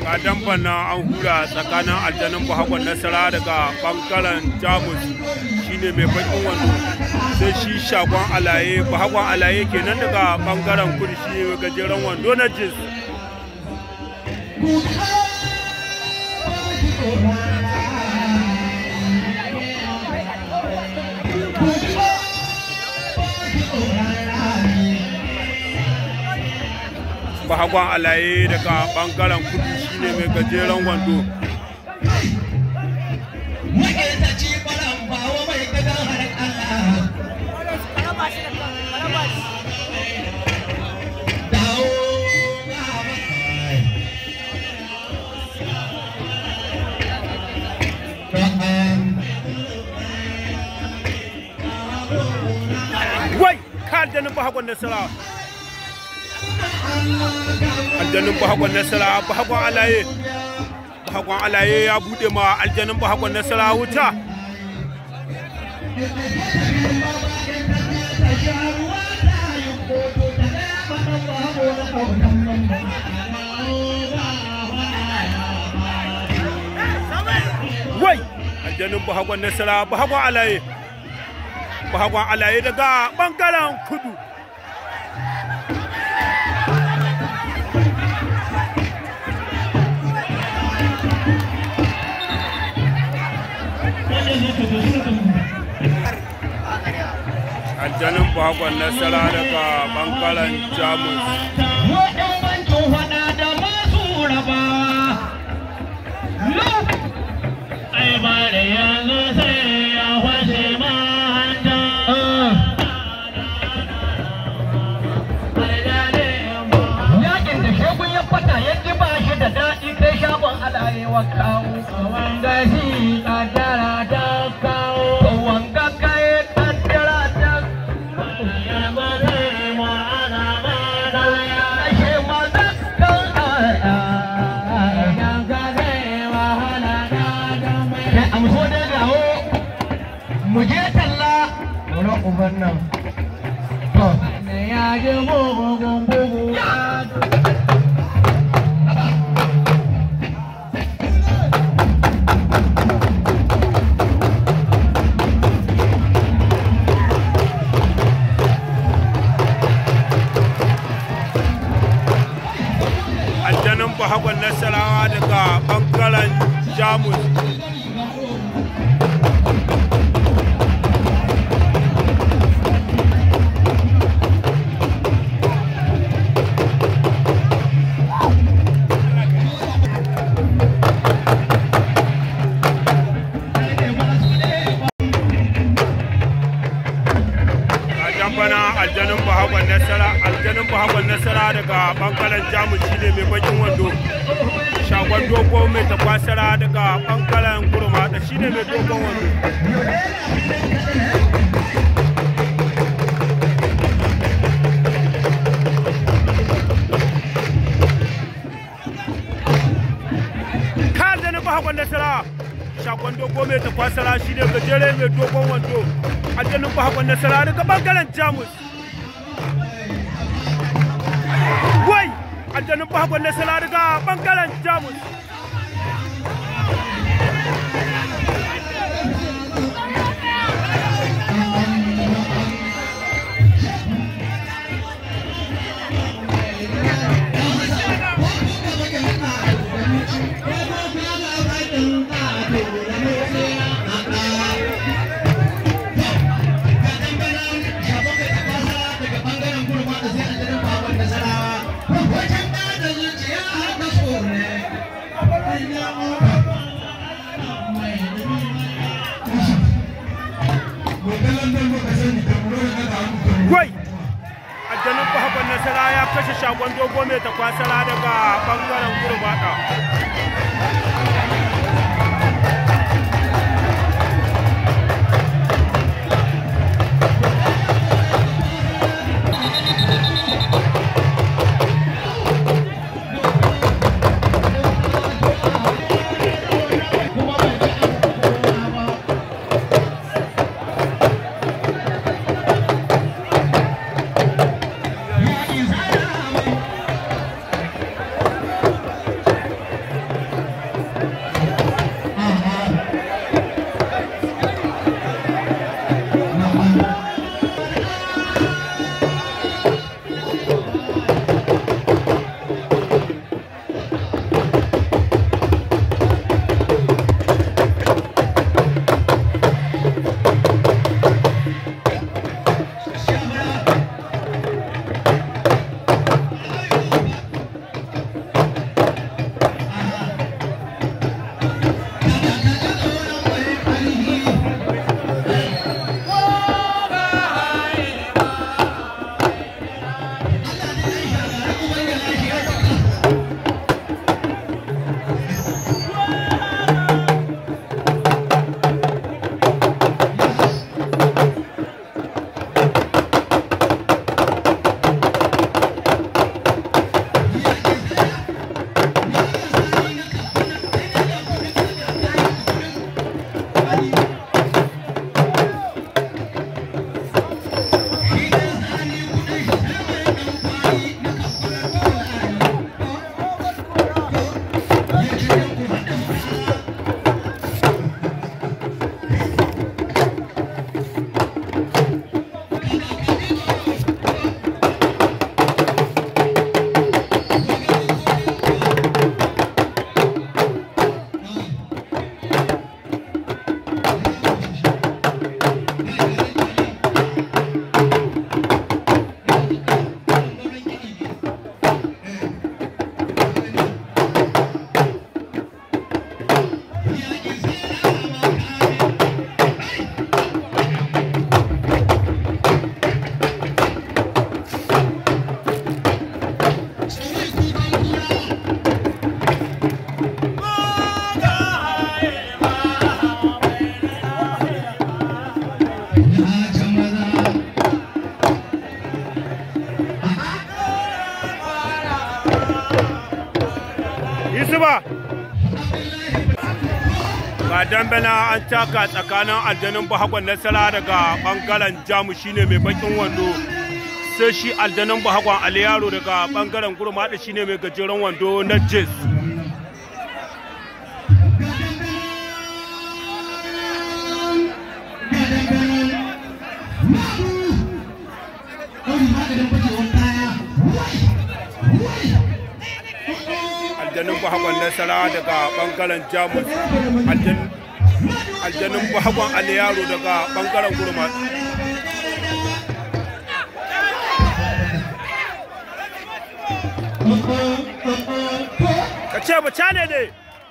ga damban nan an hura tsakanin aljanin bahagwan nasara daga bangaren jamus shine mai bakin wando sai shi shagon alaye bahagwan alaye kenan daga bangaren kudu shi mai gajeren wando na jins bahagwan alaye daga bangaren kudu shine mai gajeren wando Maƙetaci ɓaran bawa mai gadon har Allah. Dawo gaba. wai ka aljanin bahagwan nasara aljanin bahagwan nasara bahagwan alaye bahagwan alaye ya bude ma aljanin bahagwan nasara wuta wai aljanin bahagwan nasara bahagwan alaye bahagwan alaye daga bangaren kudu aljanin bahagwan nasara daga bangaren jamus Waɗannan faɗa da masu rabawa. Ai ba da yanzu sai ya fashe manta. Yakin da shegun ya fata ya ji ba shi da daɗi kai shagon alayewa kawo. Wanga shi kaddara ta kawo. Wanga kai kaddara ta Muje talla wurin uban nan. Ya ji bugun bugu ya aljanin bahagwan nasarawa daga bangaren jamus a jambana aljanin bahagwan nasara aljanin bahagwan nasara daga bangaren jamus shine mai bakin wando shagon dogo mai takwasara daga bangaren gurma da shine mai dogon wando ka aljanin bahagwan nasara shagon dogo mai takwasara shine gajere mai dogon wando aljanin bahagwan nasara daga bangaren jamus wai aljanin bahagwan nasara daga bangaren jamus wai aljanin bahagwan nasara ya kashe shagon dogo mai takwasara daga bangaren gurbata ga dambana an taka tsakanin aljanin bahagwan nasara daga bangaren jamu shine mai bakin wando sai shi aljanin bahagwan aliyaro daga bangaren gurmada shine mai gajeren wando na jis aljanin bahagwan nasara daga bangaren jamus aljanin bahagwan aliyaro daga bangaren gurmada ka ce ba cane ne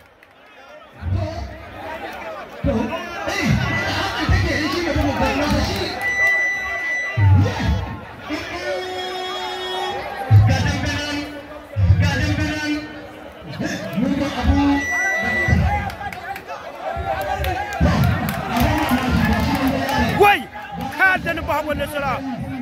wai ka aljanin bahagwan nasara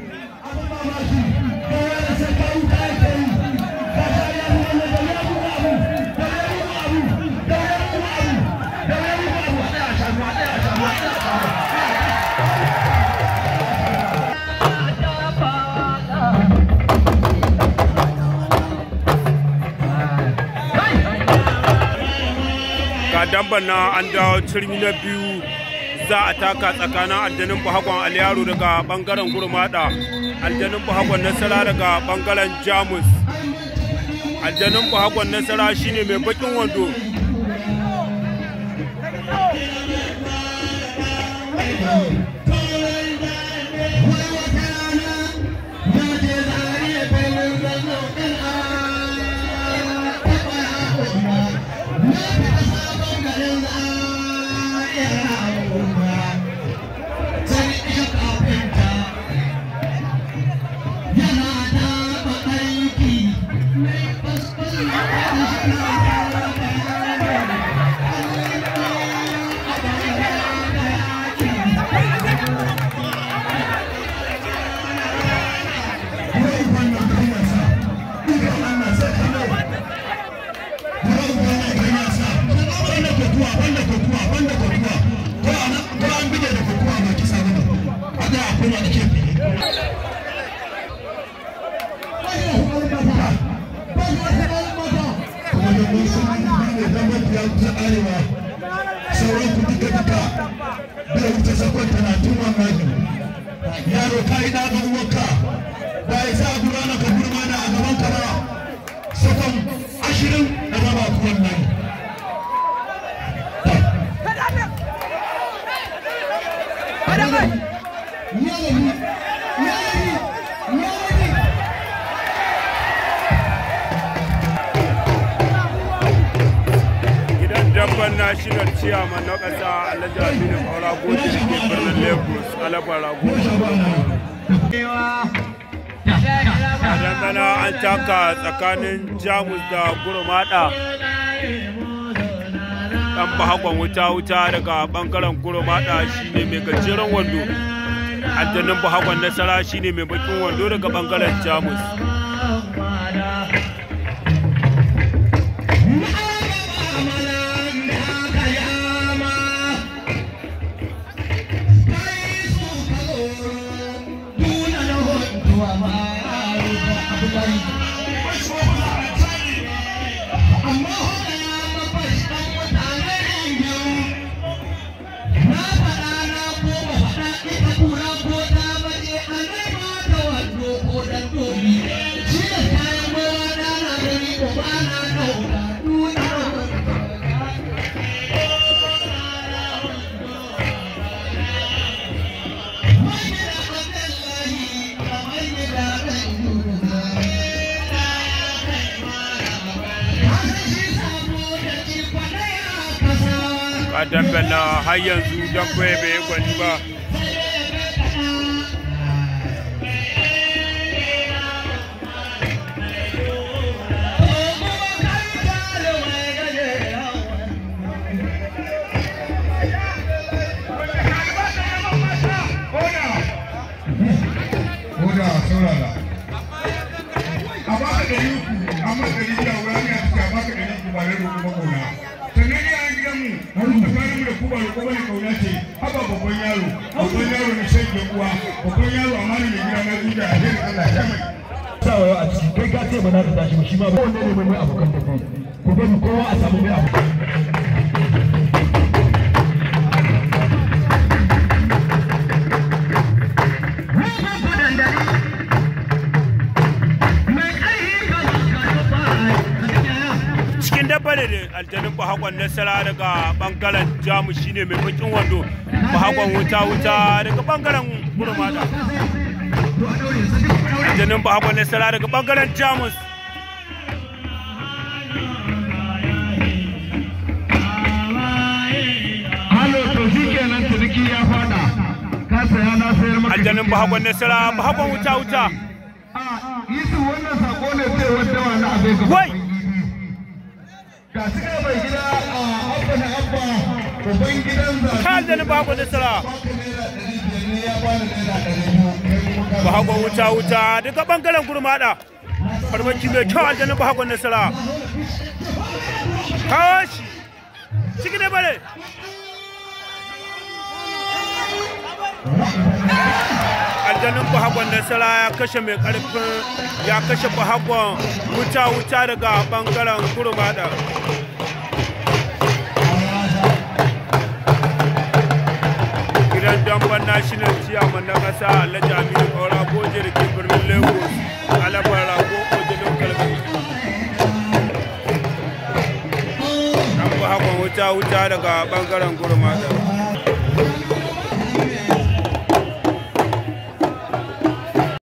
ga damban na an dawo turmi na biyu za a taka tsakanin aljanin bahagwan aliyaro daga bangaren gurmada aljanin bahagwan nasara daga bangaren jamus aljanin bahagwan nasara shine mai bakin wando sauran ku duka duka bai wuce sakon talatin wallahi yaro ka yi ɗaga uwarka ba ya sa a gurana ka gurma da a gaban ka ba sakon ashirin da raba ku wallahi gidan damban national chairman na ƙasa alhaji aminu kaura goji da ke birnin lagos alabar rago dangana an taka tsakanin jamus da gurmada dan bahakon wuta-wuta daga bangaren gurmada shine mai gajeren wando aljannin bahakon nasara shine mai bakin wando daga bangaren jamus a dambala har yanzu dambe bai yi gwani ba Koda saurara. A baka ɗari uku, amma ɗari biyu a wurare a cikin a baka ɗari uku ba da roƙo ba ƙauna. Sannan iyayen gidanmu, tsakaninmu da ku ba babban yaro babban yaro na shan uwa babban yaro amma ne mai gida na zuciya a jere Allah ya mai sawa a ciki kai ka ce ba za ka tashi ba shi ma ba wanda ne mai abokan tafi ku bari kowa a samu mai abokan cikin dabba ne da aljanin bahakon nasara daga bangaren jamus shine mai bakin wando bahakon wuta wuta daga bangaren gurmada aljanin bahakon nasara daga bangaren jamus halo to shi kenan ciniki ya fada ka saya na sayar maka aljanin bahakon nasara bahakon wuta wuta Yusuf wannan sako ne sai wanda wani abin gaba wai ga su ga mai gida a abba na abba uban gidan zaɓe ka aljanin bahakon nasara baka naira ɗari biyar ne ya bani naira ɗari biyu kai kuma ka bahakon wuta wuta daga bangaren gurmada farmaki mai kyau aljanin bahakon nasara kawo shi ciki da bare aljanin bahagwan nasara ya kashe mai karfin ya kashe bahagwan wuta wuta daga bangaren gurmada gidan damban national chairman na kasa alhaji aminu kaura goje da ke birnin lagos alabar rago ojilin kalbi an bahagwan wuta wuta daga bangaren gurmada